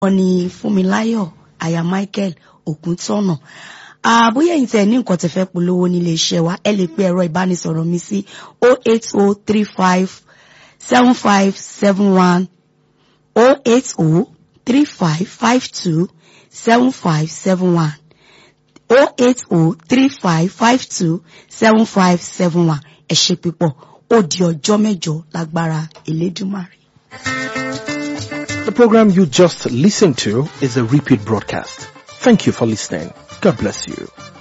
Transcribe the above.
wọ́n ní Fúnmiláyọ̀ aya Michael Ògúntọ́nà àbóyá ẹ̀yin tẹ́ ní nǹkan tẹ́ fẹ́ polówó nílé iṣẹ́ wa ẹ lè pe ẹ̀rọ ìbánisọ̀rọ̀ mi sí 08035 7571 0803552 7571 0803552 7571 ẹ ṣé púpọ̀ ó di ọjọ́ mẹ́jọ lágbára Elédùmarè. The program you just listened to is a repeat broadcast. Thank you for listening. God bless you.